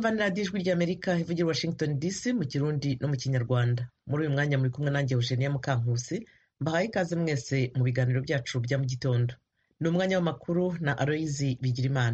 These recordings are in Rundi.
mwumva ni radiyo ijwi ry'amerika ivugira washington dc mu kirundi no mu kinyarwanda muri uyu mwanya muri kumwe nanjye eugenia mukankusi mbahaye ikaze mwese mu biganiro byacu bya mu gitondo ni umwanya w'amakuru na aloyizi bigirimana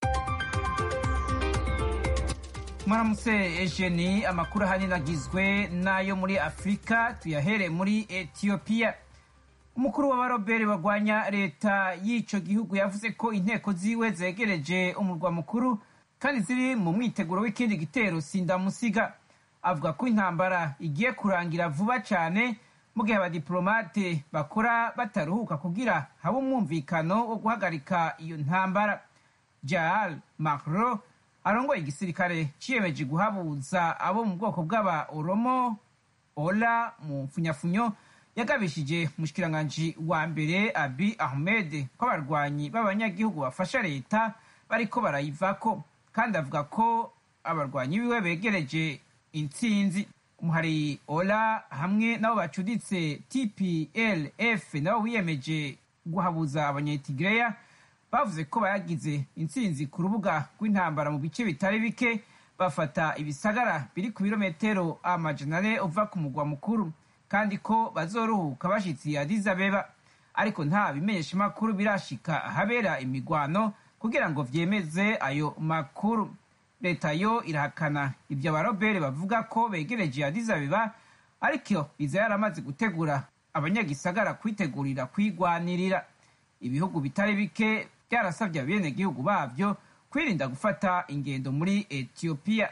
mwaramutse ejeni amakuru ahanini agizwe n'ayo muri afurika tuyahere muri etiyopiya umukuru w'abaroberi barwanya leta y'icyo gihugu yavuze ko inteko ziwe zegereje umurwa mukuru kandi ziri mu mwiteguro w'ikindi gitero sindamusiga avuga ko intambara igiye kurangira vuba cyane mu gihe abadiplomate bakora bataruhuka kugira habe umwumvikano wo guhagarika iyo ntambara jaal macro arongoye igisirikare ciyemeje guhabuza abo mu bwoko bw'aba oromo ola mu mfunyafunyo yagabishije mushikiranganji wa mbere abi ahmed ko abarwanyi b'abanyagihugu bafasha leta bariko barayivako kandi avuga ko abarwanyi biwe begereje intsinzi umuhari ola hamwe nabo bacuditse tplf nabo wiyemeje guhabuza abanyetigireya bavuze ko bayagize intsinzi ku rubuga rw'intambara mu bice bitari bike bafata ibisagara biri ku birometero amajana ane uva ku mugwa mukuru kandi ko bazoruhuka bashitsi Addis Abeba ariko nta bimenyeshamakuru birashika ahabera imigwano kugira ngo vyemeze ayo makuru leta yo irahakana ibyo abarobere bavuga ko begereje Addis Abeba ariko iza yaramaze gutegura abanyagisagara kwitegurira kwigwanirira ibihugu bitari bike byarasabye abenegihugu babyo kwirinda gufata ingendo muri etiyopiya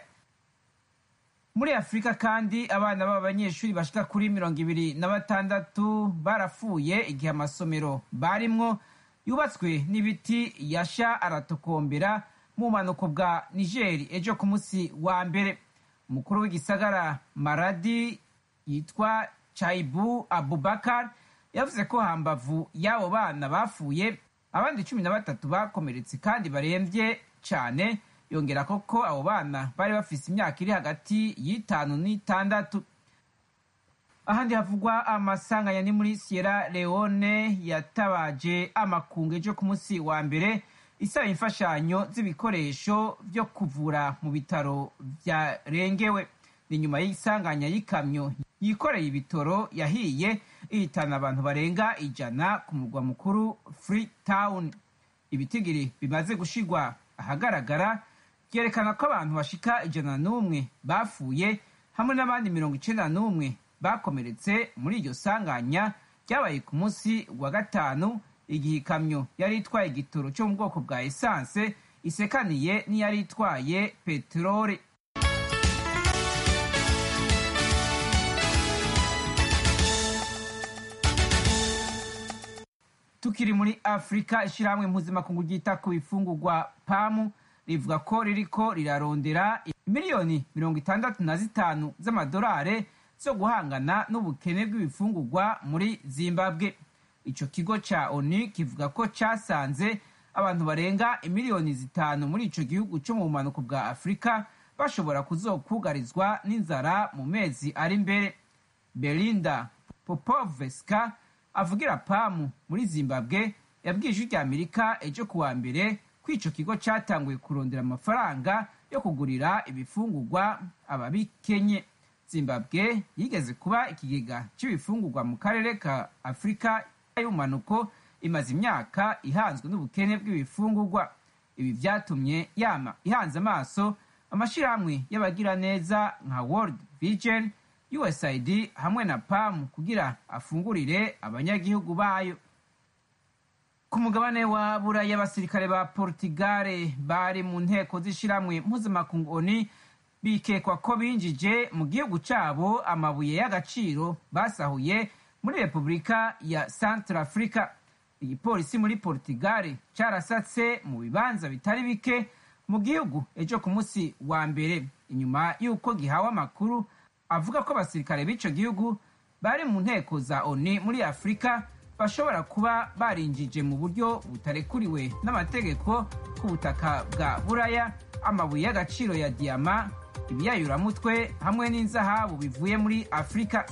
muri afurika kandi abana b'abanyeshuri bashika kuri mirongo ibiri na batandatu barapfuye igihe amasomero barimwo yubatswe n'ibiti yasha aratokombera mu bumanuko bwa nigeri ejo ku munsi wa mbere umukuru w'igisagara maradi yitwa chaibu abubakar yavuze ko hambavu y'abo bana bapfuye abandi cumi na batatu bakomeretse kandi barembye cyane yongera koko abo bana bari bafise imyaka iri hagati y'itanu n'itandatu ahandi havugwa amasanganya ni muri sierra leone yatabaje amakungu ejo ku munsi wa mbere isaba imfashanyo z'ibikoresho byo kuvura mu bitaro byarengewe ni nyuma y'isanganya y'ikamyo yikoreye ibitoro yahiye ihitana abantu barenga ijana ku murwa mukuru freetown ibitigiri bimaze gushigwa ahagaragara byerekana ko abantu bashika ijana n'umwe bapfuye hamwe n'abandi mirongo icenda n'umwe bakomeretse muri iryo sanganya ryabaye ku munsi wa gatanu igihe ikamyo yari itwaye igitoro cyo mu bwoko bwa esanse isekaniye n'iyari itwaye peteroli tukiri muri afurika ishyirahamwe mpuzamakungu ryita ku bifungurwa pamu rivuga ko ririko rirarondera miliyoni mirongo itandatu na zitanu z'amadolari zo guhangana n'ubukene bw'ibifungurwa muri zimbabwe ico kigo ca onu kivuga ko casanze abantu barenga imiliyoni zitanu muri ico gihugu co mu bumanuko bwa afurika bashobora kuzokugarizwa n'inzara mu mezi ari imbere belinda popovska avugira pamu muri zimbabwe yabwiye ijwi rya amerika ejo kuwa mbere ko ico kigo catanguye kurondera amafaranga yo kugurira ibifungurwa ababikenye zimbabwe yigeze kuba ikigega c'ibifungurwa mu karere ka afurika y'ubumanuko imaze imyaka ihanzwe n'ubukene bw'ibifungurwa ibi vyatumye yama ihanze amaso amashirahamwe y'abagiraneza nka world vision usaid hamwe na pam kugira afungurire abanyagihugu bayo ku mugabane wa buraya abasirikare ba portugal bari mu nteko z'ishiramwe mpuzamakungu oni bikekwa ko binjije mu gihugu cabo amabuye y'agaciro basahuye muri repubulika ya central africa igipolisi muri portugal carasatse mu bibanza bitari bike mu gihugu ejo ku munsi wa mbere inyuma y'uko gihawe amakuru avuga ko abasirikare b'ico gihugu bari mu nteko za oni muri afurika bashobora kuba barinjije mu buryo butarekuriwe n'amategeko ku butaka bwa buraya amabuye y'agaciro ya diyama ibiyayuramutwe hamwe n'inzahabu bivuye muri afurika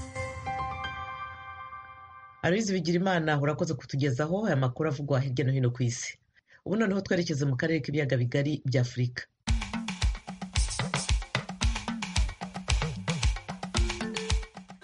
aloyizi bigirimana urakoze kutugezaho aya makuru avugwa hirya no hino ku isi ubu noneho twerekeze mu karere k'ibiyaga bigari bya afurika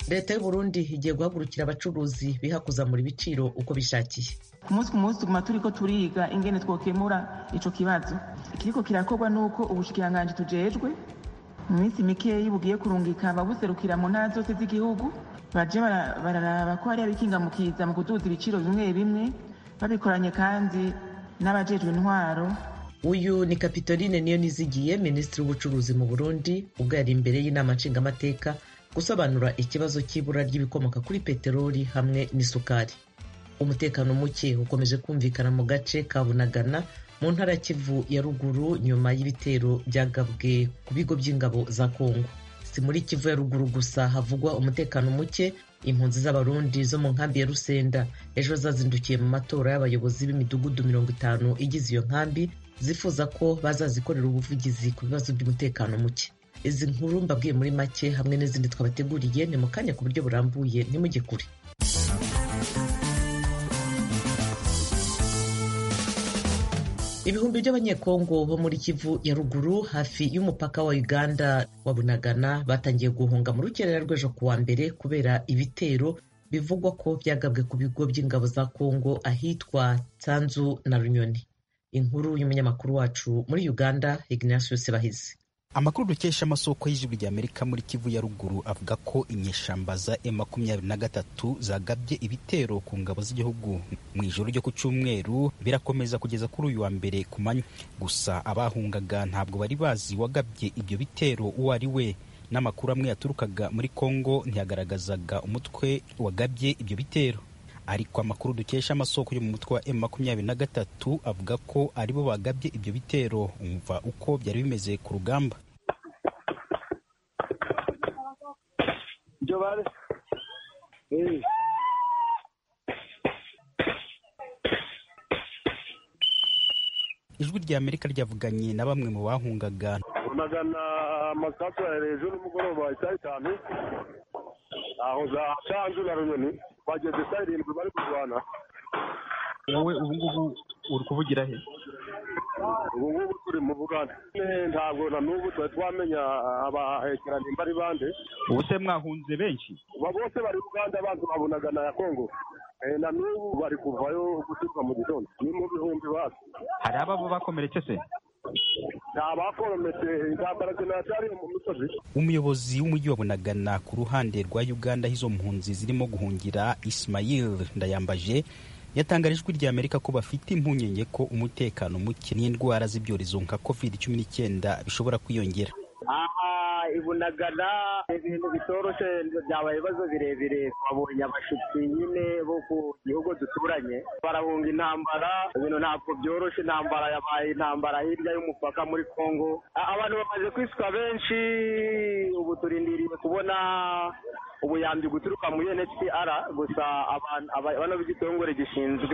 leta y'u Burundi igiye guhagurukira abacuruzi biha kuzamura ibiciro uko bishakiye ku munsi ku munsi tuguma turiko turiga ingene twokemura ico kibazo ikiriko kirakorwa nuko ubushikiranganji tujejwe mu minsi mikeyi bugiye kurungika ababuserukira mu ntara zose z'igihugu baje bararaba ko hari abikingamukiza mu kuduza ibiciro bimwe bimwe babikoranye kandi n'abajejwe intwaro uyu ni kapitoline niyo nizigiye minisitiri w'ubucuruzi mu burundi ubwo yari imbere y'inama nshingamateka gusobanura ikibazo cy'ibura ry'ibikomoka kuri peteroli hamwe n'isukari umutekano muke ukomeje kumvikana mu gace ka bunagana mu ntara kivu ya ruguru nyuma y'ibitero byagabwe ku bigo by'ingabo za kongo si muri kivu ya ruguru gusa havugwa umutekano muke impunzi z'abarundi zo mu nkambi ya rusenda ejo zazindukiye mu matora y'abayobozi b'imidugudu mirongo itanu igize iyo nkambi zifuza ko bazazikorera ubuvugizi ku bibazo by'umutekano muke izi nkuru mbabwiye muri make hamwe n'izindi twabateguriye ni mu kanya ku buryo burambuye ntimujye kure ibihumbi by'abanyekongo bo muri kivu ya ruguru hafi y'umupaka wa uganda wa bunagana batangiye guhunga mu rukerera rw'ejo ku wa mbere kubera ibitero bivugwa ko byagabwe ku bigo by'ingabo za kongo ahitwa tsanzu na runyoni inkuru y'umunyamakuru wacu muri uganda ignatius bahizi amakuru dukesha amasoko y'ijwi rya amerika muri kivu ya ruguru avuga ko inyeshamba za e makumyabiri na gatatu zagabye ibitero ku ngabo z'igihugu mu ijoro ryo ku cyumweru birakomeza kugeza kuri uyu wa mbere ku manywa gusa abahungaga ntabwo bari bazi wagabye ibyo bitero uwo ari we n'amakuru amwe yaturukaga muri kongo ntiyagaragazaga umutwe wagabye ibyo bitero ariko amakuru dukesha amasoko yo mu mutwe wa M makumyabiri na gatatu avuga ko aribo bagabye ibyo bitero umva uko byari bimeze ku rugamba ijwi rya amerika ryavuganye na bamwe mu bahungaga unagana amasasu ya hejuru nimugoroba isaa itanu aho za canzu na runyoni bageze saa irindwi bari kurwana wowe ubu ngubu uri kuvugira he ubu ngubu turi mu buganda ntabwo na n'ubu twari twamenya abahekera nimba ari bande ubu se mwahunze benshi uba bose bari uganda abantu babonaga na ya kongo na n'ubu bari kuvayo guturuka mu gitondo ni mu bihumbi basi hari ababa bakomeretse se nta bakorometse intambara zinacyari mu misozi umuyobozi w'umujyi wa bunagana ku ruhande rwa uganda aho izo mpunzi zirimo guhungira ismail ndayambaje yatangaje ijwi rya amerika ko bafite impungenge ko umutekano muke n'indwara z'ibyorezo nka covid cumi n'icyenda bishobora kwiyongera aha ibunagana ibintu bitoroshye byabaye ibibazo birebire twabonye abashyitsi nyine bo ku gihugu duturanye barahunga intambara ibintu ntabwo byoroshye intambara yabaye intambara hirya y'umupaka muri congo abantu bamaze kwisuka benshi ubu turindiriye kubona ubuyambi guturuka mu UNHCR gusa abana b'igitongore gishinzwe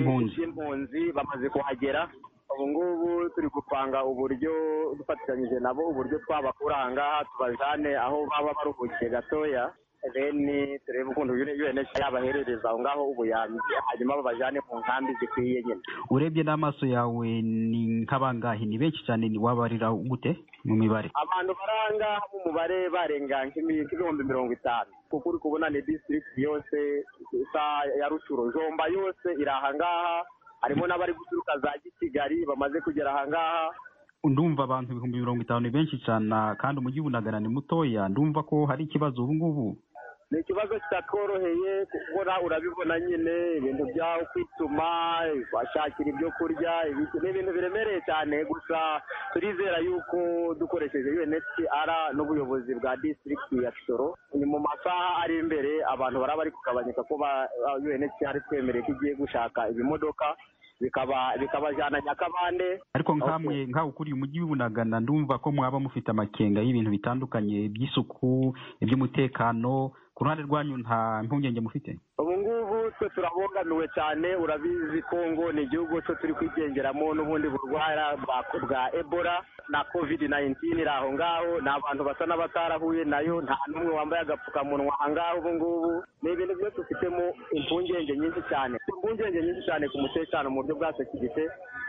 impunzi bamaze kuhagera ubu ngubu turi gupanga uburyo dufatanyije nabo uburyo twabakura aha ngaha tubajane aho baba baruhukiye gatoya then turebe ukuntu UNHCR yabaherereza aho ngaho ubuyambi hanyuma babajane mu nkambi zikwiye nyine urebye n'amaso yawe ni nk'abangahe ni benshi cyane wabarira gute mu mibare abantu baranga mu mubare barenga nk'ibihumbi mirongo itanu kuko uri kubona ni district yose isa ya rucuro jomba yose iri aha ngaha harimo n'abari guturuka za gisigari bamaze kugera aha ngaha ndumva abantu ibihumbi mirongo itanu ni benshi cyane kandi umujyi w'ubunagana ni mutoya ndumva ko hari ikibazo ubu ngubu ni ikibazo kitatworoheye kubona urabibona nyine ibintu byaho kwituma bashakira ibyo kurya ni ibintu biremereye cyane gusa turizera yuko dukoresheje UNHCR n'ubuyobozi bwa district ya Kisoro ni mu masaha ari imbere abantu baraba bari kugabanyuka ko UNHCR twemereye ko igiye gushaka ibimodoka bikaba bikabajyana nyakabande ariko nkamwe nkawe ukuriye umujyi w'ubunagana ndumva ko mwaba mufite amakenga y'ibintu bitandukanye by'isuku iby'umutekano ku ruhande rwanyu nta mpungenge mufite ubu ngubu twe turabogamiwe cyane urabizi kongo ni igihugu cyo turi kwigengeramo n'ubundi burwara bwa ebola na covid 19 iri aho ngaho ni abantu basa n'abatarahuye nayo nta n'umwe wambaye agapfukamunwa aha ngaho ubu ngubu ni ibintu byose dufitemo impungenge nyinshi cyane impungenge nyinshi cyane ku mutekano mu buryo bwa sekirite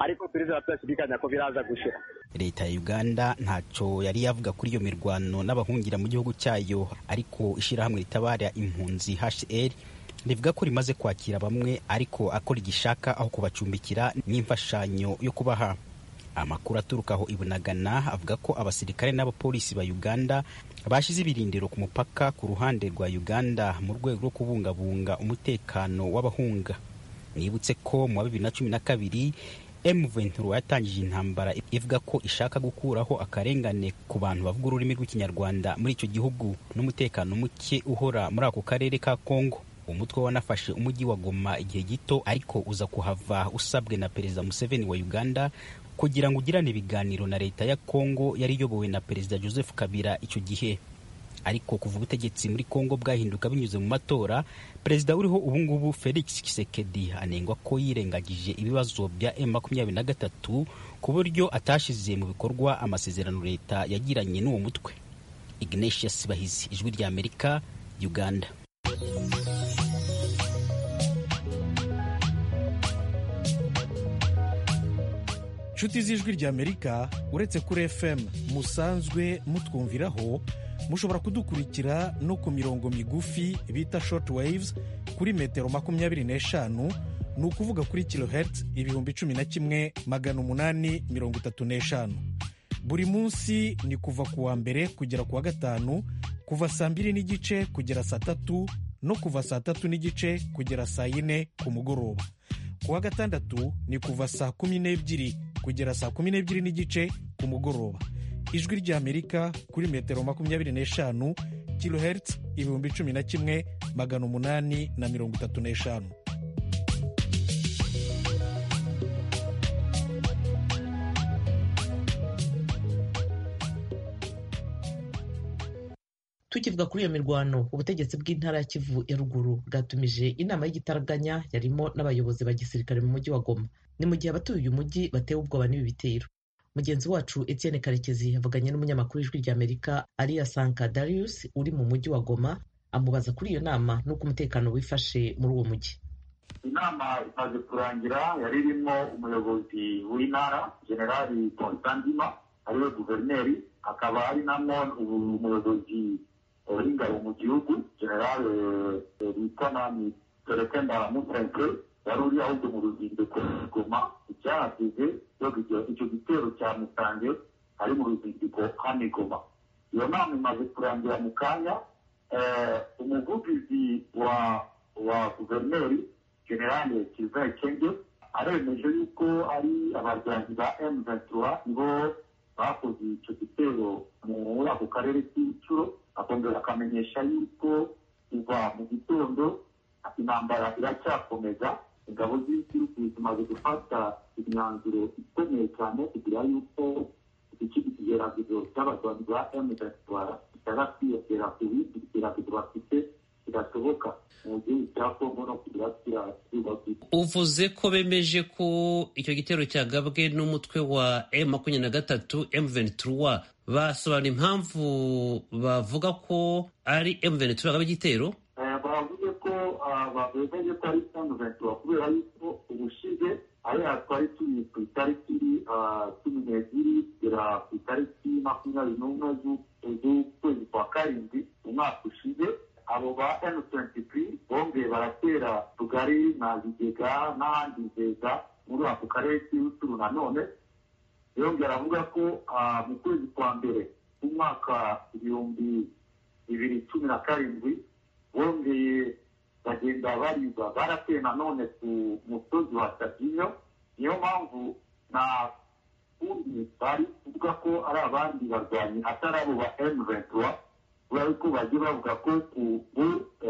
ariko turizera tudashidikanya ko biraza gushira leta ya uganda ntacyo yari yavuga kuri iyo mirwano n'abahungira mu gihugu cyayo ariko ishyirahamwe ritabara impunzi hcr rivuga ko rimaze kwakira bamwe ariko akora igishaka aho kubacumbikira n'imfashanyo yo kubaha amakuru aturuka aho ibunagana avuga ko abasirikare n'abapolisi ba uganda bashyize ibirindiro ku mupaka ku ruhande rwa uganda mu rwego rwo kubungabunga umutekano w'abahunga mwibutse ko mu wa bibiri na cumi na kabiri M23 yatangije intambara ivuga ko ishaka gukuraho akarengane ku bantu bavuga ururimi rw'ikinyarwanda muri icyo gihugu n'umutekano muke uhora muri ako karere ka Kongo umutwe wanafashe umujyi wa Goma igihe gito ariko uza kuhava usabwe na perezida Museveni wa Uganda kugira ngo ugirane ibiganiro na leta ya Kongo yari iyobowe na perezida Joseph Kabila icyo gihe ariko kuva ubutegetsi muri Kongo bwahinduka binyuze mu matora perezida uriho ubungubu Felix Tshisekedi anengwa ko yirengagije ibibazo bya M23 ku buryo atashyize mu bikorwa amasezerano leta yagiranye n'uwo mutwe Ignatius Bahizi ijwi rya Amerika Uganda inshuti z'ijwi ry'amerika uretse kuri fm musanzwe mutwumviraho mushobora kudukurikira no ku mirongo migufi bita short waves kuri metero makumyabiri n'eshanu ni ukuvuga kuri kilohertz ibihumbi cumi na kimwe magana umunani mirongo itatu n'eshanu buri munsi ni kuva ku wa mbere kugera ku wa gatanu kuva saa mbiri n'igice kugera saa tatu no kuva saa tatu n'igice kugera saa yine ku mugoroba ku wa gatandatu ni kuva saa kumi n'ebyiri kugera saa kumi n'ebyiri n'igice ku mugoroba ijwi ry'amerika kuri metero makumyabiri n'eshanu kilohertz ibihumbi cumi na kimwe magana umunani na mirongo itatu n'eshanu tukivuga kuri iyo mirwano ubutegetsi bw'intara ya kivu ya ruguru bwatumije inama y'igitaraganya yarimo n'abayobozi ba gisirikare mu mujyi wa goma ni mu gihe abatuye uyu mujyi batewe ubwoba n'ibi bitero mugenzi wacu etienne karekezi yavuganye n'umunyamakuru w'ijwi ry'amerika ariya sanka darius uri mu mujyi wa goma amubaza kuri iyo nama n'uko umutekano wifashe muri uwo mujyi inama imaze kurangira yari irimo umuyobozi w'intara generali ponsandima ariwe guverineri akaba ari namo umuyobozi w'ingabo mu gihugu generale lieutenant perekenda musenke wari uri ahubwo mu ruzinduko goma icyahasize icyo gitero cya musange ari mu ruzinduko hano igoma iyo nama imaze kurangira mu kanya umuvugizi wa wa guverineri generale kizayi kenge aremeje yuko ari abarwanyi ba emu ventura nibo bakoze icyo gitero muri ako karere k'icuro akongera akamenyesha yuko kuva mu gitondo intambara iracyakomeza ingabo z'igihugu zimaze gufata imyanzuro ikomeye cyane kugira yuko iki kigeragezo cy'abarwanyi ba emu ventura kitara kwiyongera ku bindi bigeragezo bafite bidashoboka mu gihugu cya kongo no kugira kirasubakika uvuze ko bemeje ko icyo gitero cyagabwe n'umutwe wa m makumyabiri na gatatu m ventura basobanura impamvu bavuga ko ari m ventura yagaba igitero bavuze ko bemeje ko ari m ventura kubera yuko ubushize ariya twari turi ku itariki cumi n'ebyiri kugera ku itariki makumyabiri n'umwe z'ukwezi kwa karindwi umwaka ushize abo ba M23 bongeye baratera tugari na bigega n'ahandi nzeza muri ako karere k'ibuturu nanone yongera avuga ko mu kwezi kwa mbere umwaka ibihumbi bibiri cumi na karindwi bongeye bagenda bariba barateye nanone ku musozi wa sabyinyo niyo mpamvu na kundi bari kuvuga ko ari abandi barwanyi atari abo ba M23 kubera yuko bagiye bavuga ko ubu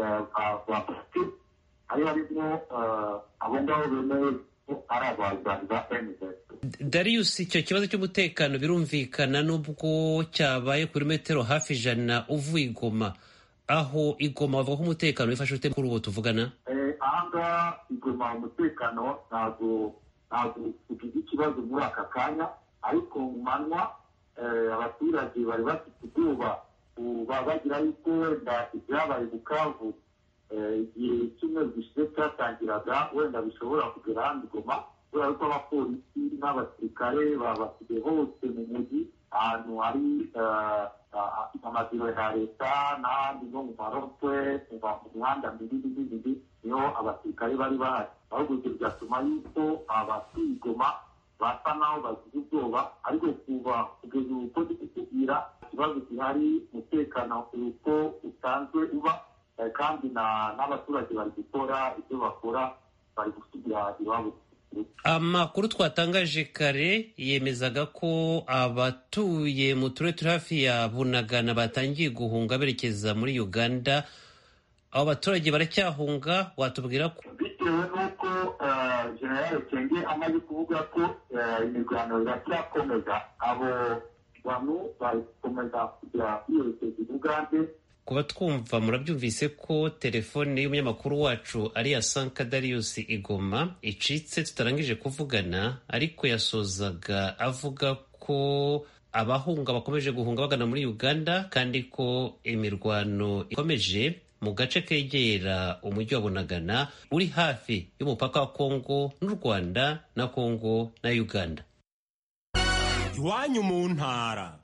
bafite hari harimo abo ngabo bemeye ko ari abarwanyi ba M23 darius icyo kibazo cy'umutekano birumvikana n'ubwo cyabaye kuri metero hafi ijana uvuye igoma aho igoma bavuga ko umutekano wifashe ute kuri ubu tuvugana ahangaha igoma umutekano ntabwo ntabwo ugize ikibazo muri aka kanya ariko mu manywa abaturage bari bafite ubwoba bagira yuko wenda ibyabaye bukavu igihe cyumweru gishize cyatangiraga wenda bishobora kugera hano igoma kubera yuko abapolisi n'abasirikare babasigaye hose mu mujyi ahantu hari amabiro ya leta n'ahandi no mu marotwe mu mihanda minini minini niho abasirikare bari bahari ahubwo ibyo bigatuma yuko abatwigoma basa naho bagize ubwoba ariko kuva kugeza ubu ko kukubwira ikibazo gihari umutekano uko usanzwe uba kandi n'abaturage bari gukora ibyo bakora bari gusubira iwabo amakuru twatangaje kare yemezaga ko abatuye mu turere turi hafi ya bunagana batangiye guhunga berekeza muri uganda abo baturage baracyahunga watubwira ko bitewe n'uko generale kenge amaze kuvuga ko imirwano iracyakomeza abo bantu bari gukomeza kujya kwiyerekeza i bugande kuba twumva murabyumvise ko telefone y'umunyamakuru wacu ari iya sanka darius igoma icitse tutarangije kuvugana ariko yasozaga avuga ko abahunga bakomeje guhunga bagana muri uganda kandi ko imirwano ikomeje mu gace kegera umujyi wa bunagana uri hafi y'umupaka wa kongo n'u rwanda na kongo na uganda iwanyu mu ntara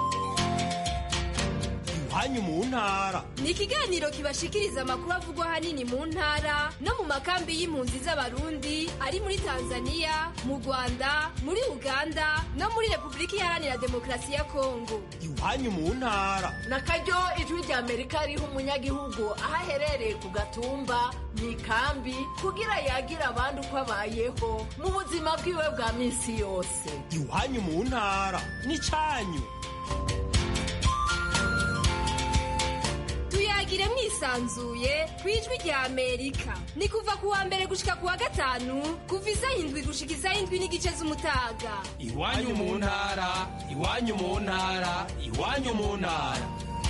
iwanyu mu ntara ni ikiganiro kibashikiriza amakuru avugwa ahanini mu ntara no mu makambi y'impunzi z'abarundi ari muri tanzania mu rwanda muri uganda no muri repubulika iharanira demokarasi ya kongo iwanyu mu ntara na karyo ijwi rya amerika riha umunyagihugu aho aherereye ku gatumba mu ikambi kugira yagira abandi uko abayeho mu buzima bwiwe bwa minsi yose iwanyu mu ntara n'icyanyu tuyagire mwisanzuye ku ijwi rya amerika ni kuva ku wa mbere gushika ku wa gatanu kuva isaha indwi gushika isaha indwi n'igice z'umutaga iwanyu mu ntara iwanyu mu ntara iwanyu mu ntara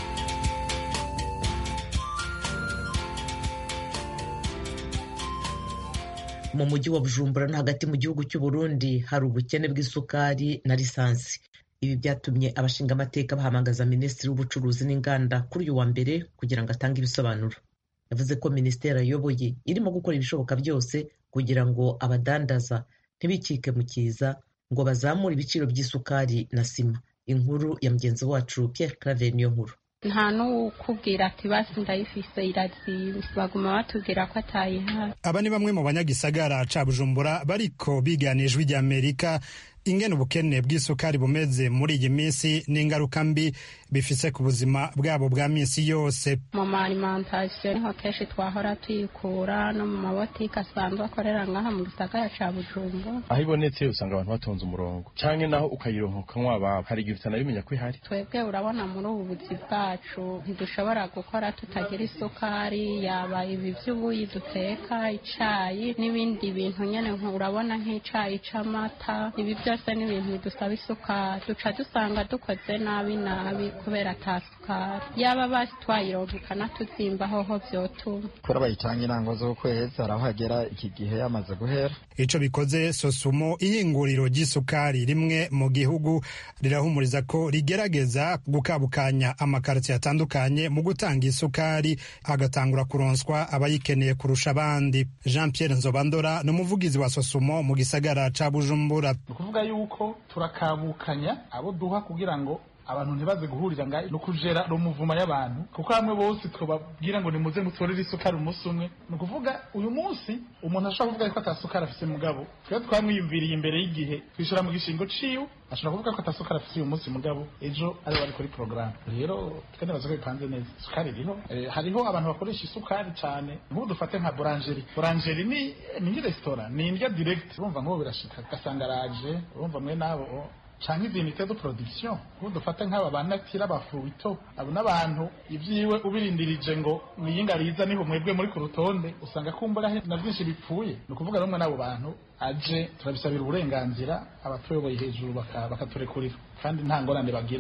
mu mujyi wa bujumbura no hagati mu gihugu cy'u Burundi hari ubukene bw'isukari na lisansi ibi byatumye abashinga amateka bahamagaza minisitiri w'ubucuruzi n'inganda kuri uyu wa mbere kugira ngo atange ibisobanuro yavuze ko minisiteri ayoboye irimo gukora ibishoboka byose kugira ngo abadandaza ntibikike mu kiza ngo bazamure ibiciro by'isukari na sima inkuru ya mugenzi wacu Pierre Claver niyo nkuru nta n'ukubwira ati basi ndayifise irazimbye baguma batubwira ko atayihari aba ni bamwe mu banyagisagara ca bujumbura bariko bigana ijwi rya amerika ingene ubukene bw'isukari bumeze muri iyi minsi n'ingaruka mbi bifise ku buzima bwabo bwa minsi yose mu ma alimentation niho kenshi twahora tuyikura no mu mabotike asanzwe akorera ngaha mu gisagara ca bujumbura aho ibonetse usanga abantu batonze umurongo canke naho ukayironka ukanywa ababo hari igihe utanabimenya ko ihari twebwe urabona muri ubu buzi bwacu ntidushobora gukora tutagira isukari yaba ibi vy'ubuyi duteka icayi n'ibindi bintu nyene urabona nk'icayi c'amata ibi byose ni ibintu bidusaba isukari duca dusanga dukoze nabi nabi kubera ata sukari yaba basi twayironka ikanatuzimba hoho vyotuma kubera bayitanga intango z'ukwezi hari aho hagera iki gihe yamaze guhera ico bikoze sosumo iyinguriro ry'isukari rimwe mu gihugu rirahumuriza ko rigerageza gukabukanya amakaritiye atandukanye mu gutanga isukari hagatangura kuronswa abayikeneye kurusha abandi jean pierre nzobandora ni umuvugizi wa sosumo mu gisagara ca bujumbura ni ukuvuga yuko turakabukanya abo duha kugira ngo abantu ntibaze guhurira nga no kujera rumuvuma y'abantu kuko hamwe bose twababwira ngo nimuze mutorere isukari umunsi umwe ni ukuvuga uyu munsi umuntu ashobora kuvuga ko atasukari afise mugabo twe twamwiyumviriye imbere y'igihe twishura mu gishingo ciwe ashobora kuvuga ko atasukari afise uyu munsi mugabo ejo ari bari kuri porogaramu rero twe nibaza ko bipanze neza isukari iriho hariho abantu bakoresha isukari cyane nk'ubu dufate nka burangeri burangeri ni ni resitora ni indya direct urumva nk'ubu birashika ugasanga araje urumva mwe nabo canke izinite de production ubu dufate nk'aba banatira abafuito abo n'abantu ivyiwe ubirindirije ngo mwiyinga riza niho mwebwe muri ku rutonde usanga kumbura na byinshi bipfuye ni ukuvuga rumwe n'abo bantu aje turabisabira uburenganzira abatuyoboye hejuru bakaturekurira kandi nta ngorane bagira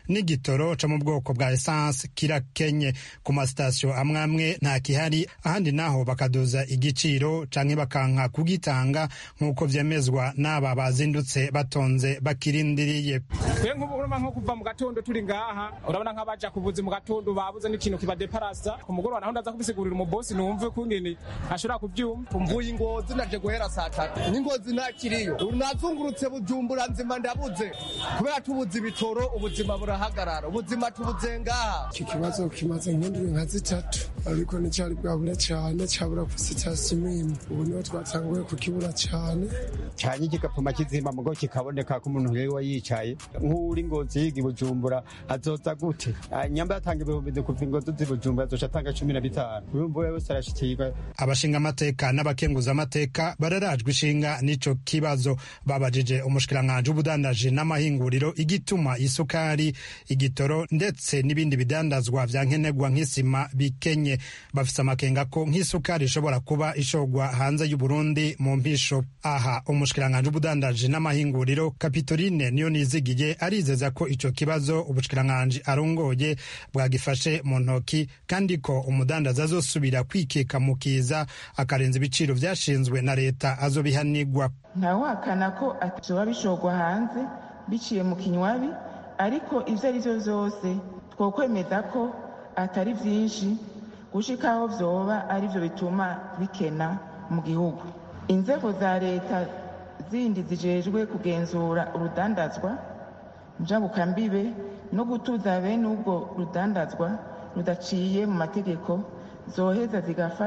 n'igitoro co mu bwoko bwa esanse kirakenye ku masitasiyo amwe amwe nta kihari ahandi naho bakaduza igiciro canke bakanka kugitanga nk'uko vyemezwa n'aba bazindutse batonze bakirindiriye twe nk'ubu urumva nko kuva mu gatondo turi ngaha urabona nk'abaja kuvuza mu gatondo babuze n'ikintu kibadeparasa ku mugoroba naho ndaza kubisigurira umubosi numve kungene ashobora kuvyumva mvuye ingozi naje guhera saa tatu n'ingozi ntakiriyo nazungurutse bujumbura nzima ndabuze kubera tubuze ibitoro ubuzima burahagarara ubuzima tubuze ngaha iki kibazo kimaze nk'indwi nka zitatu ariko nticyari bwabura cyane cyabura ku sitasiyo imwe ubu niho twatanguye kukibura cyane cyane kigapfuma kizima mugo kikaboneka ko umuntu yari yicaye nk'uri ngozi yiga bujumbura azoza gute nyamba yatanga ibihumbi kuva ingozi z'ibujumbura azoca atanga cumi na bitanu urumva we wese arashikirwa abashinga amateka n'abakenguza amateka bararajwe ishinga n'ico kibazo babajije umushikiranganji w'ubudandaji n'amahinguriro igituma isukari igitoro ndetse n'ibindi bidandazwa vya nkenerwa nk'isima bikenye bafise amakenga ko nk'isukari ishobora kuba ishogwa hanze y'uburundi mu mpisho aha umushikiranganji w'ubudandaji n'amahinguriro kapitoline niyo nizigiye arizeza ko ico kibazo ubushikiranganji arongoye bwagifashe mu ntoki kandi ko umudandaza azosubira kwikeka mu kiza akarenza ibiciro vyashinzwe na leta azobihanigwa ntawahakana ko atazoba bishogwa hanze biciye mu kinywabi ariko ivyo ari vyo vyose twokwemeza ko atari vyinshi gushika aho vyoba ari vyo bituma bikena mu gihugu inzego za leta zindi zijejwe kugenzura urudandazwa njabukambibe no gutuza bene ubwo rudandazwa rudaciye mu mategeko zoheza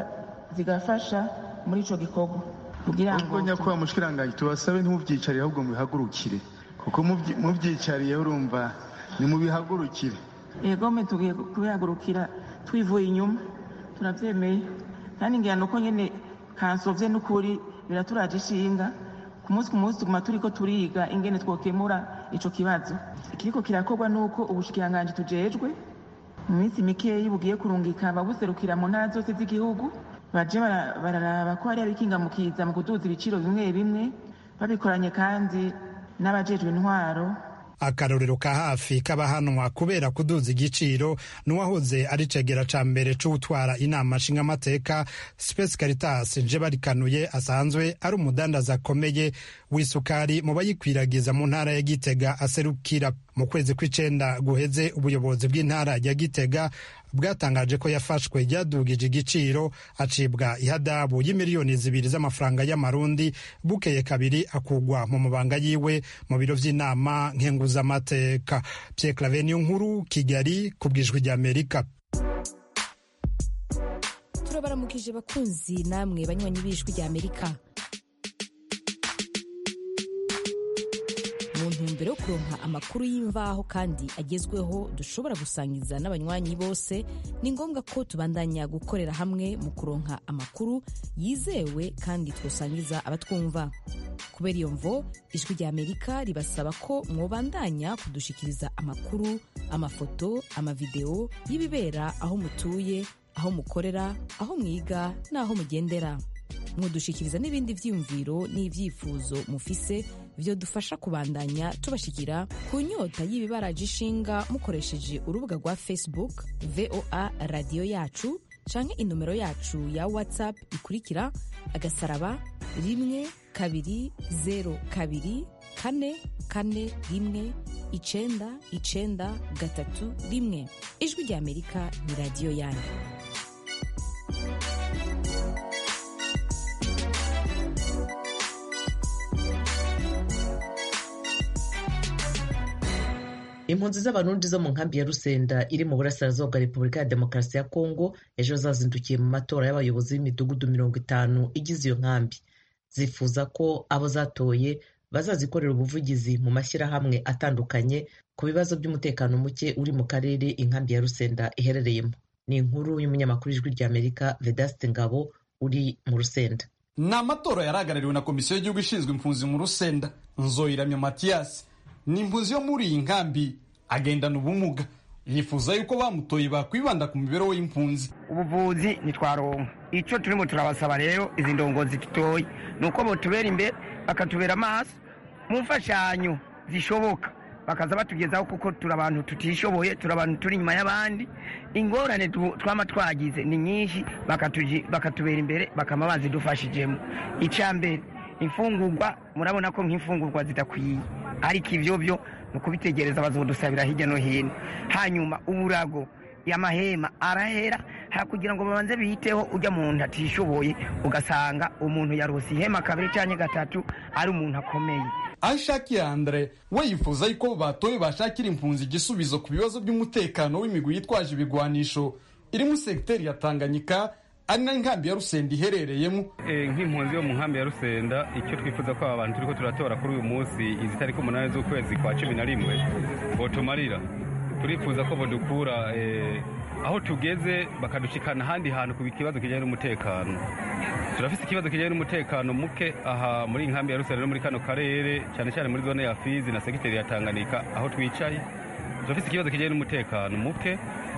zigafasha muri ico gikorwa kugira ngo nyakubahwa mushikiranganji tubasabe ntimuvyicariye ahubwo mubihagurukire kuko muvyicariye urumva nimubihagurukire egome tugiye kubihagurukira twivuye inyuma turavyemeye kandi ngira nuko nyene kansovye n'ukuri biraturaje ishinga ku munsi ku munsi tuguma turiko turiga ingene twokemura ico kibazo ikiriko kirakorwa nuko ubushikiranganji tujejwe mu minsi mikeyi bugiye kurungika ababuserukira mu ntara zose z'igihugu baje bararaba ko hari abikingamukiza mu kuduza ibiciro bimwe bimwe babikoranye kandi n'abajejwe intwaro akarorero ka hafi k'abahanwa kubera kuduza igiciro n'uwahoze ari cegera ca mbere c'utwara inama nshingamateka Space Caritas nje barikanuye asanzwe ari umudandaza akomeye w'isukari mu bayikwiragiza mu ntara ya Gitega aserukira mu kwezi kw'icenda guheze ubuyobozi bw'intara ya Gitega bwatangaje ko yafashwe ryadugije igiciro acibwa ihadabu y'imiliyoni zibiri z'amafaranga y'amarundi bukeye kabiri akugwa mu mabanga yiwe mu biro vy'inama nkenguzamateka Pierre Claver niyo nkuru Kigali ku bwijwi ry'Amerika turabaramukije bakunzi namwe banywanyi b'ijwi ry'Amerika mu ntumbero yo kuronka amakuru y'imvaho kandi agezweho dushobora gusangiza n'abanywanyi bose ni ngombwa ko tubandanya gukorera hamwe mu kuronka amakuru yizewe kandi twosangiza abatwumva kubera iyo mvo ijwi rya amerika ribasaba ko mwobandanya kudushikiriza amakuru amafoto amavideo y'ibibera aho mutuye aho mukorera aho mwiga n'aho mugendera mwodushikiriza n'ibindi vyiyumviro n'ivyifuzo mufise vyo dufasha kubandanya tubashikira ku nyota y'ibibaraje ishinga mukoresheje urubuga rwa facebook voa radiyo yacu canke inomero yacu ya whatsapp ikurikira agasaraba rimwe kabiri zero kabiri kane kane rimwe icenda icenda gatatu rimwe ijwi rya amerika ni radiyo yanyu impunzi z'abarundi zo mu nkambi ya rusenda iri mu burasirazuba bwa repubulika ya demokarasi ya kongo ejo zazindukiye mu matora y'abayobozi b'imidugudu mirongo itanu igize iyo nkambi zifuza ko abo zatoye bazazikorera ubuvugizi mu mashyirahamwe atandukanye ku bibazo by'umutekano muke uri mu karere inkambi ya rusenda iherereyemo ni inkuru y'umunyamakuru ijwi ry'amerika vedaste ngabo uri mu rusenda ni amatora yarahagarariwe na komisiyo y'igihugu ishinzwe impunzi mu rusenda nzoyiramya matiyasi ni impunzi yo muri iyi nkambi agendana ubumuga yifuza yuko bamutoye bakwibanda ku mibereho y'impunzi ubuvuzi ntitwaronka icyo turimo turabasaba rero izi ndongozi dutoye ni uko botubera imbere bakatubera amaso mu mfashanyo zishoboka bakaza batugezaho kuko turi abantu tutishoboye turi abantu turi inyuma y'abandi ingorane tu- twama twagize ni nyinshi bakatuji- bakatubera imbere bakama bazidufashijemo icya mbere imfungurwa murabona ko nk'imfungurwa zidakwiye ariko ibyo byo ni ukubitegereza bazodusabira hirya no hino hanyuma uburago y'amahema arahera ha kugira ngo babanze biyiteho ujya muntu atishoboye ugasanga umuntu yarose ihema kabiri cyangwa gatatu ari umuntu akomeye Aishaki Andre we yifuza yuko batoye bashakira impunzi igisubizo ku bibazo by'umutekano w'imigwi yitwaje ibigwanisho iri mu segiteri ya Tanganyika ari nayo inkambi ya Rusenda iherereyemo Eh, nk'impunzi yo mu nkambi ya rusenda icyo twifuza ko aba bantu turiko turatora kuri uyu munsi izi tariki umunani z'ukwezi kwa cumi na rimwe botumarira turifuza ko bodukura eh, aho tugeze bakadushikana ahandi hantu ku kibazo kijyanye n'umutekano turafise ikibazo kijyanye n'umutekano muke aha muri iyi nkambi ya rusenda no muri kano karere cyane cyane muri zone ya fizi na segiteri ya tanganyika aho twicaye turafise ikibazo kijyanye n'umutekano muke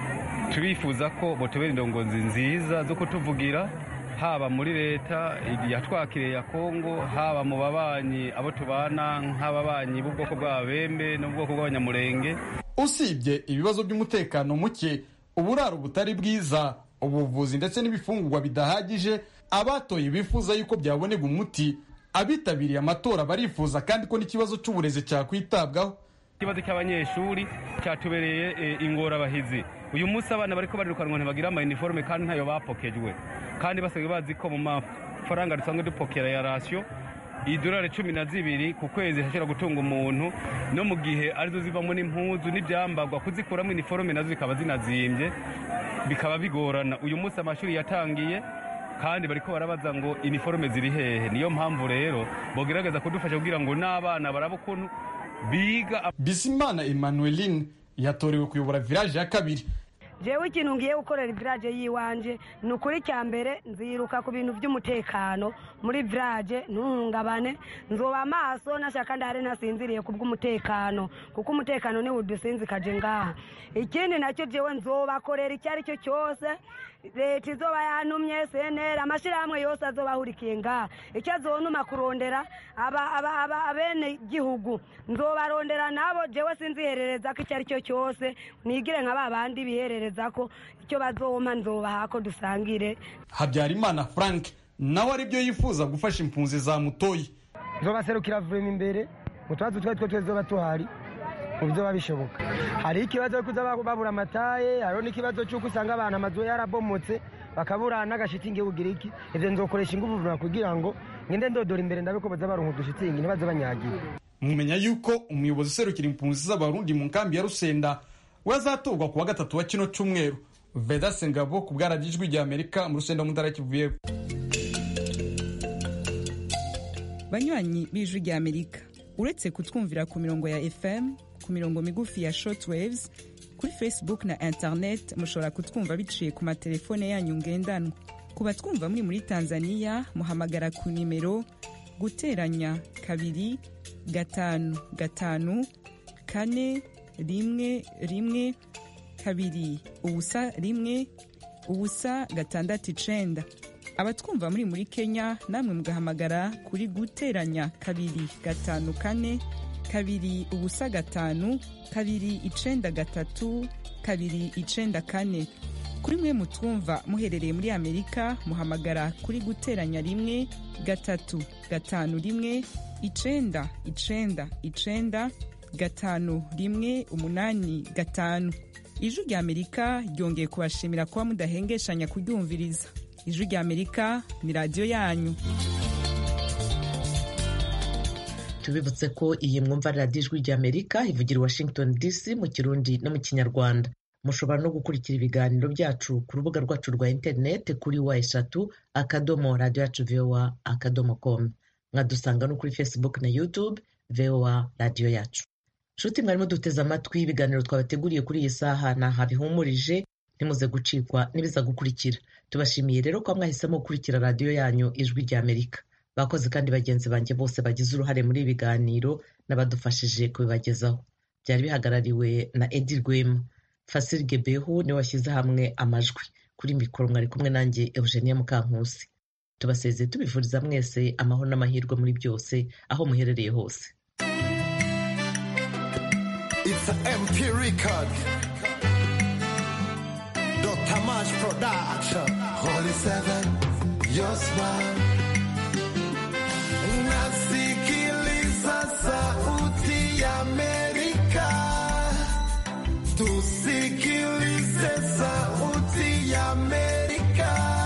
turifuza ko botubera indongozi nziza zo kutuvugira haba muri leta yatwakiriye ya kongo haba mu babanyi abo tubana nk'ababanyi b'ubwoko bw'ababembe n'ubwoko bw'abanyamurenge usibye ibibazo by'umutekano muke uburaro butari bwiza ubuvuzi ndetse n'ibifungurwa bidahagije abatoye bifuza yuko byabonega umuti abitabiriye amatora barifuza kandi ko n'ikibazo cy'uburezi cyakwitabwaho ikibazo cy'abanyeshuri cyatubereye eh, ingorabahizi uyu munsi abana bariko barirukanwa ntibagira ama uniforme kandi ntayo bapokejwe kandi basigaye bazi ko mu mafaranga dusanzwe dupokera ya rasiyo idolari cumi na zibiri ku kwezi hashobora gutunga umuntu no mu gihe arizo zivamo n'impuzu n'ibyambagwa kuzikuramo iniforume nazo zikaba zinazimbye bikaba bigorana uyu munsi amashuri yatangiye kandi bariko barabaza ngo iniforume ziri hehe niyo mpamvu rero bogerageza kudufasha kugira ngo n'abana baraba ukuntu biga Bizimana Emmanueline yatorewe kuyobora village ya kabiri jewe ikintu ngiye gukorera village yiwanje ni ukuri cya mbere nziruka ku bintu by'umutekano muri village ntuhungabane nzoba amaso nashaka ndahari nasinziriye ku bw'umutekano kuko umutekano niwo udusinzikaje ngaha ikindi nacyo jewe nzobakorera icyo ari cyo cyose leta izoba yantumye senera amashyirahamwe yose azoba ahurikiye ngaha icyo azonuma kurondera aba- aba- aba- abene gihugu nzobarondera nabo jewe sinziherereza ko icyo ari cyo cyose nigire nka ba bandi biherereza ko icyo bazompa nzobaha ko dusangire Habyarimana Frank nawe aribyo yifuza gufasha impunzi za mutoyi nzobaserukira vurema imbere mu tubazo twari two tuzoba tuhari mu byo bishoboka hari ikibazo cyo kuza babura amataye hariho n'ikibazo cy'uko usanga abantu amazu yarabomotse bakabura n'agashitingi y'ubugiriki ibyo nzokoresha ingufu vuba kugira ngo ngende ndodora imbere ndabe ko baza baronka udushitingi ntibaze banyagiwe mumenya yuko umuyobozi userukira impunzi z'abarundi mu nkambi ya rusenda we azatorwa ku wa gatatu wa kino cyumweru veda sengabo ku bwaragijwi rya amerika mu rusenda mu ntara ya kivu y'Epfo. banywanyi b'ijwi rya amerika uretse kutwumvira ku mirongo ya fm ku mirongo migufi ya shortwaves kuri facebook na internet mushobora kutwumva biciye ku matelefone yanyu ngendanwa ku batwumva muri muri tanzania muhamagara ku nimero guteranya kabiri gatanu gatanu kane rimwe rimwe kabiri ubusa rimwe ubusa gatandatu icenda abatwumva muri muri kenya namwe mugahamagara kuri guteranya kabiri gatanu kane kabiri ubusa gatanu kabiri icenda gatatu kabiri icenda kane kuri mwe mutwumva muherereye muri amerika muhamagara kuri guteranya rimwe gatatu gatanu rimwe icenda icenda icenda gatanu rimwe umunani gatanu ijwi rya amerika ryongeye kubashimira kuba mudahengeshanya kuryumviriza ijwi rya amerika ni radiyo yanyu tubibutse ko iyi mwumva ari radiyo ijwi rya amerika ivugira i washington dc mu kirundi no mu kinyarwanda mushobora no gukurikira ibiganiro byacu ku rubuga rwacu rwa interineti kuri wa eshatu akadomo radiyo yacu voa akadomo komu mwadusanga no kuri facebook na youtube voa radiyo yacu nshuti mwarimo duteze amatwi ibiganiro twabateguriye kuri iyi saha ni aha bihumurije ntimuze gucikwa n'ibiza gukurikira tubashimiye rero ko mwahisemo gukurikira radiyo yanyu ijwi rya amerika bakoze kandi bagenzi banjye bose bagize uruhare muri ibi biganiro n'abadufashije kubibagezaho byari bihagarariwe na edi rwema fasiri gebehu niwe washyize hamwe amajwi kuri mikoro mwari kumwe nanjye eugenia mukankusi tubasezeye tubifuriza mwese amahoro n'amahirwe muri byose aho muherereye hose It's an MP record. Dr. March Production. Holy Seven, your smile.